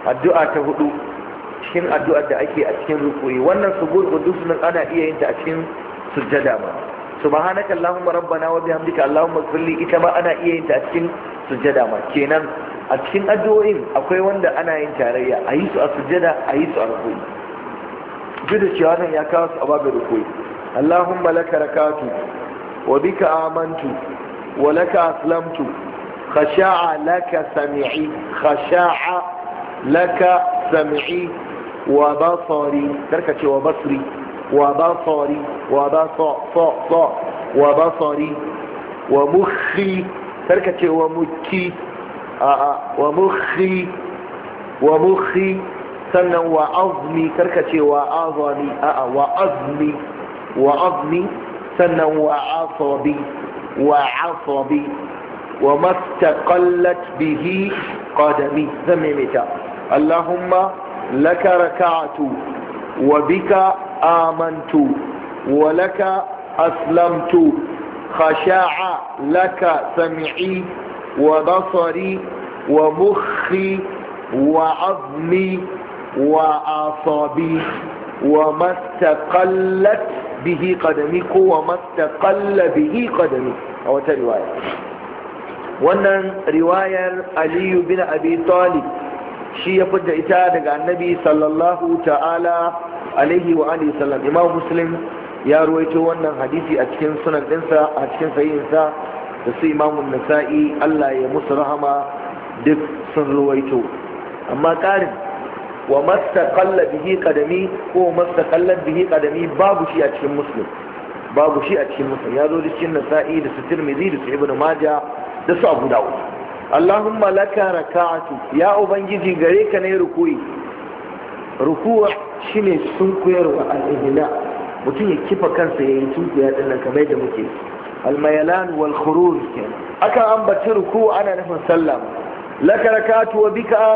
addu'a ta hudu cikin addu'ar da ake a cikin rukuyi wannan subur qudus nan ana iya yin ta a cikin sujjada ma subhanaka allahumma rabbana wa bihamdika allahumma ighfirli ita ma ana iya yin ta a cikin sujjada ma kenan a cikin addu'o'in akwai wanda ana yin tarayya a yi su a sujjada a yi su a rukuyi duk da cewa nan ya kawo su a babin rukuyi allahumma laka rakatu wa bika amantu wa laka aslamtu khasha'a laka sami'i khasha'a laka sami'i wa basari karka ce wa basri wa basari wa basa sa sa wa basari wa mukhi karka ce wa mukki a a wa mukhi wa mukhi sannan wa azmi karka ce wa azami a a wa azmi wa azmi sannan wa asabi wa asabi wa mastaqallat bihi qadami zan maimaita اللهم لك ركعت وبك آمنت ولك أسلمت خشاع لك سمعي وبصري ومخي وعظمي وأعصابي وما استقلت به قدمي وما استقل به قدمي أو رواية wannan riwayar aliyu bin abi talib shi ya fidda ita daga annabi sallallahu ta'ala alaihi wa alihi sallam imam muslim ya ruwaito wannan hadisi a cikin sunan dinsa a cikin sahihinsa da su imamun nasa'i Allah ya musu rahama duk sun ruwaito amma ƙarin wa mastaqalla bihi qadami ko mastaqallat bihi qadami babu shi a cikin muslim babu shi a cikin muslim ya zo da cikin nasa'i da su tirmidhi da su ibnu majah da su abu dawud Allahumma laka raka'atu ya ubangiji gare ka ne rukuyi rukuwa shine sunkuyarwa al-ihla mutum ya kifa kansa yayin sunkuya din nan kamar yadda muke al-mayalan wal khuruj aka ambaci ruku ana nufin sallah laka raka'atu wa bika